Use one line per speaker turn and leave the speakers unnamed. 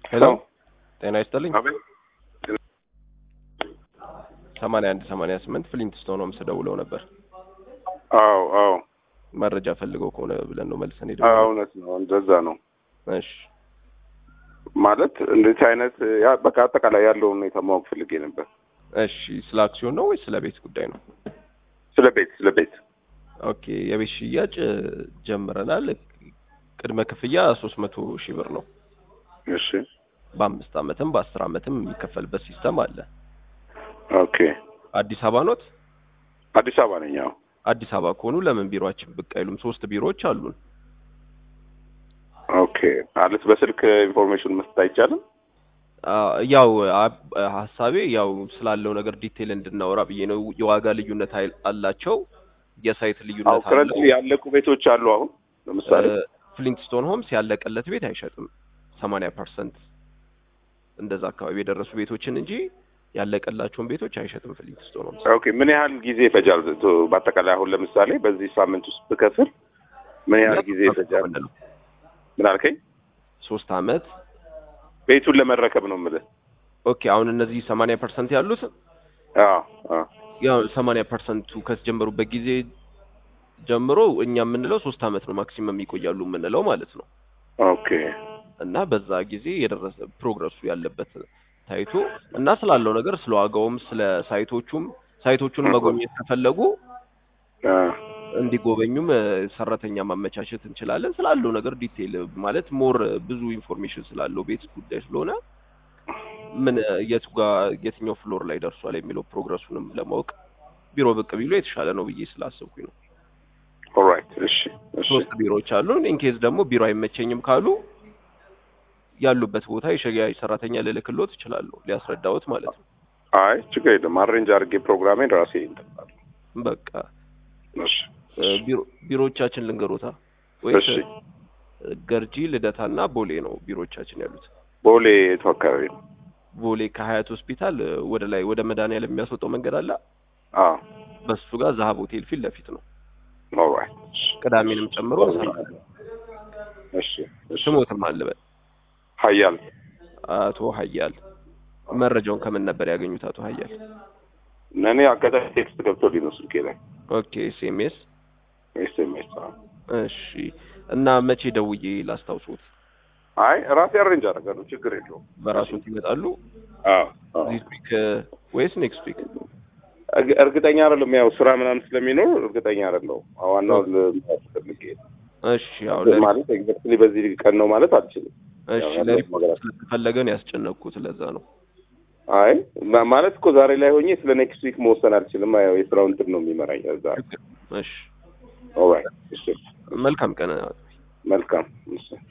ሄሎ ጤና ይስጥልኝ።
አቤት
ሰማንያ አንድ ሰማንያ ስምንት ፍሊንትስቶን ሆምስ ደውለው ነበር
አዎ አዎ
መረጃ ፈልገው ከሆነ ብለን ነው መልሰን ሄደ።
አዎ እውነት ነው እንደዛ ነው
እሺ
ማለት እንደዚህ አይነት ያ በቃ አጠቃላይ ያለውን ሁኔታ ማወቅ ፈልጌ ነበር
እሺ ስለ አክሲዮን ነው ወይስ ስለ ቤት ጉዳይ ነው?
ስለ ቤት ስለ ቤት
ኦኬ የቤት ሽያጭ እ, ጀምረናል። ቅድመ ክፍያ ሶስት መቶ ሺህ ብር ነው።
እሺ
በአምስት አመትም በአስር አመትም የሚከፈልበት ሲስተም አለ።
ኦኬ
አዲስ አበባ ኖት?
አዲስ አበባ ነኝ አዎ
አዲስ አበባ ከሆኑ ለምን ቢሮአችን ብቅ አይሉም? ሶስት ቢሮዎች አሉን።
ኦኬ ማለት በስልክ ኢንፎርሜሽን መስጠት አይቻልም
አ, ያው አ- ሀሳቤ ያው ስላለው ነገር ዲቴል እንድናወራ ብዬ ነው። የዋጋ ልዩነት አይ- አላቸው፣ የሳይት
አዎ
ልዩነት አለው።
ከረንትሊ ያለቁ ቤቶች አሉ አሁን ለምሳሌ
ፍሊንትስቶን ሆምስ ያለቀለት ቤት አይሸጥም። ሰማንያ ፐርሰንት እንደዛ አካባቢ የደረሱ ቤቶችን እንጂ ያለቀላቸውን ቤቶች አይሸጥም ፍሊንትስቶን ሆምስ።
ኦኬ ምን ያህል ጊዜ ይፈጃል ቶ- በአጠቃላይ አሁን ለምሳሌ በዚህ ሳምንት ውስጥ ብከፍል ምን ያህል ጊዜ ይፈጃል
ምንድነው?
ምን አልከኝ
ሶስት አመት።
ቤቱን ለመረከብ ነው የምልህ
ኦኬ አሁን እነዚህ ሰማንያ ፐርሰንት ያሉት
አዎ አዎ
ያው ሰማንያ ፐርሰንቱ ከተጀመሩበት ጊዜ ጀምሮ እኛ የምንለው ሶስት አመት ነው ማክሲመም ይቆያሉ የምንለው ማለት ነው።
ኦኬ
እና በዛ ጊዜ የደረሰ ፕሮግረሱ ያለበት ታይቶ እና ስላለው ነገር ስለ ዋጋውም ስለ ሳይቶቹም ሳይቶቹን መጎብኘት ከፈለጉ
አ
እንዲጎበኙም እ፣ ሰራተኛ ማመቻቸት እንችላለን። ስላለው ነገር ዲቴይል ማለት ሞር ብዙ ኢንፎርሜሽን ስላለው ቤት ጉዳይ ስለሆነ ምን እ፣ የቱ ጋር የትኛው ፍሎር ላይ ደርሷል የሚለው ፕሮግረሱንም ለማወቅ ቢሮ ብቅ ቢሉ የተሻለ ነው ብዬ ስላሰብኩኝ ነው።
ኦልራይት እሺ እሺ
ሶስት ቢሮዎች አሉን። ኢንኬዝ ደግሞ ቢሮ አይመቸኝም ካሉ ያሉበት ቦታ የሽያጭ ሰራተኛ ልልክሎት እችላለሁ፣ ሊያስረዳዎት ማለት ነው።
አይ ችግር የለም አሬንጅ አድርጌ ፕሮግራሜን ራሴ እንጠጣለሁ
በቃ
እሺ
እ፣ ቢሮ ቢሮዎቻችን ልንገሮታ ወይስ
እሺ
እ፣ ገርጂ ልደታና ቦሌ ነው ቢሮዎቻችን ያሉት።
ቦሌ የቱ አካባቢ ነው
ቦሌ ከሀያት ሆስፒታል እ፣ ወደ ላይ ወደ መድኃኒዓለም የሚያስወጣው መንገድ አለ።
አዎ
በሱ ጋር ዛሀብ ሆቴል ፊት ለፊት ነው።
ኦልራይት
ቅዳሜንም ጨምሮ እንሰራለን።
እሺ እሺ
ስሞትም አለበት
ሀያል
አቶ ሀያል መረጃውን ከምን ነበር ያገኙት? አቶ ሀያል
እኔ አጋጣሚ ቴክስት ገብቶልኝ ነው ስልኬ ላይ
ኦኬ ኤስኤምኤስ
ኤስኤምኤስ
እሺ እና መቼ ደውዬ ላስታውሱት?
አይ ራሴ አሬንጅ አደርጋለሁ ችግር የለውም
በራሱት ይመጣሉ
አዎ አዎ
ዚስ ዊክ ወይስ ኔክስት ዊክ?
እርግ- እርግጠኛ አይደለም ያው ስራ ምናምን ስለሚኖር እርግጠኛ አይደለም ዋናው ፈልጌ
እሺ ያው ለ
ማለት ኤግዛክትሊ በዚህ ቀን ነው ማለት አልችልም
እሺ
ያው
ለሪፖርት
ነገር-
ስለተፈለገ ነው ያስጨነቅኩት። ለዛ ነው
አይ ማ- ማለት እኮ ዛሬ ላይ ሆኜ ስለ ኔክስት ዊክ መወሰን አልችልም ያው የስራው እንትን ነው የሚመራኝ እዛ
እሺ
ኦልራይት እሺ
መልካም ቀን
መልካም እሺ